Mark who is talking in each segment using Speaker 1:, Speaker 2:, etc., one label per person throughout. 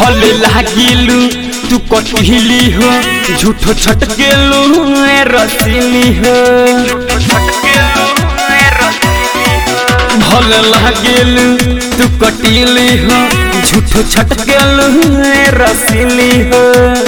Speaker 1: भले लागिलू तू कटहिली हो झूठो छटकेलू ए रसीली हो भले लागिलू तू कटिली हो झूठो छटकेलू ए रसीली हो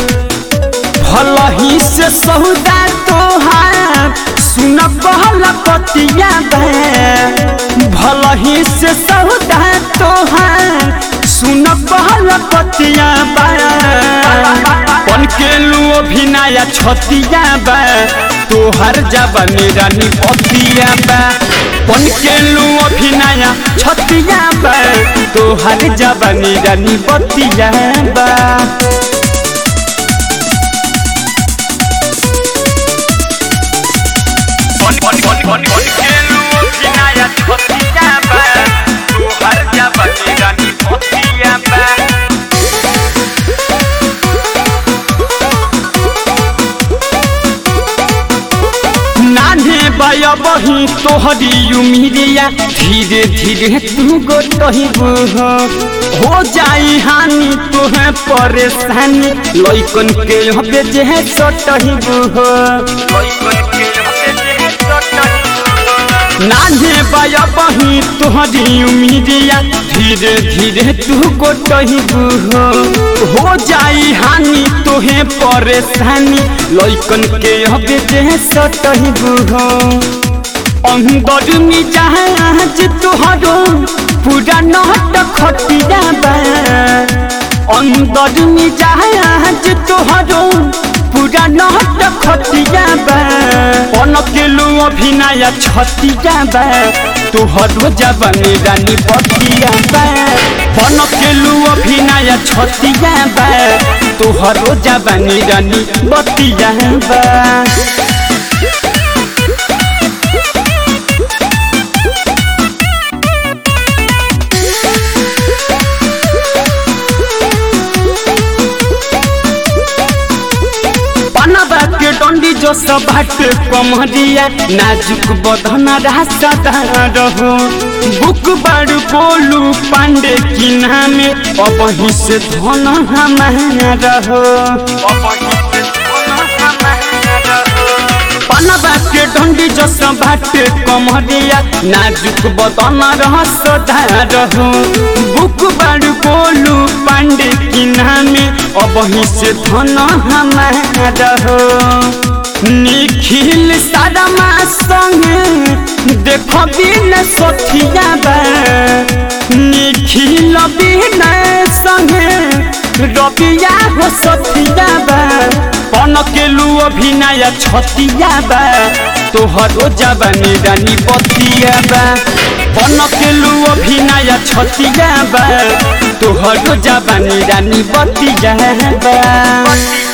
Speaker 1: भलही से सौदा तोहार सुन कहल पतिया बे भलही से सौदा तोहार सुन कहल पतिया बे पन के लू अभिनया छतिया बे तोहर जबनी रानी पतिया बे पन के लू अभिनया छतिया बे तोहर जबनी रानी पतिया बे नाने बया बही तोहरी उमिरिया धीरे धीरे तू गोटहिबू हो हो जाई हानि तोहे परेशानी लइकन के हबे जे सटहिबू हो नाने बया बही तोहरी उमिरिया धीरे धीरे तू गोटहिबू हो हो जाई हानि तोहे परेशानी लइकन के हबे जे सटहिबू हो अंदर में जहाज तोहरो पूरा नहट खटिया बा अंदर में जहाज तोहरो पूरा नहट खटिया बा पन केलू अभिनय छतिया बा तोहरो जवानी रानी बतिया बा पन केलू अभिनय छतिया बा तोहरो जवानी रानी बतिया बा पनबा के डंडी जो सब हट कमरिया नाजुक बदन रास्ता रहो बुक बड़ बोलू पांडे की नामे अब ही से धन हमारा रहो पनबा के डंडी जो सब हट कमरिया नाजुक बदन रास्ता रहो बुक बड़ बोलू पांडे की नामे अब ही से धन हमारा हो निखिल सारा संगे देख बिन सोथिया बा निखिल बिन संगे रबिया हो सोथिया बा पन केलू अभिनय छतिया बा तोहरो जवानी रानी बतिया बा पन केलू अभिनय छतिया बा तोहरो जवानी रानी बतिया बा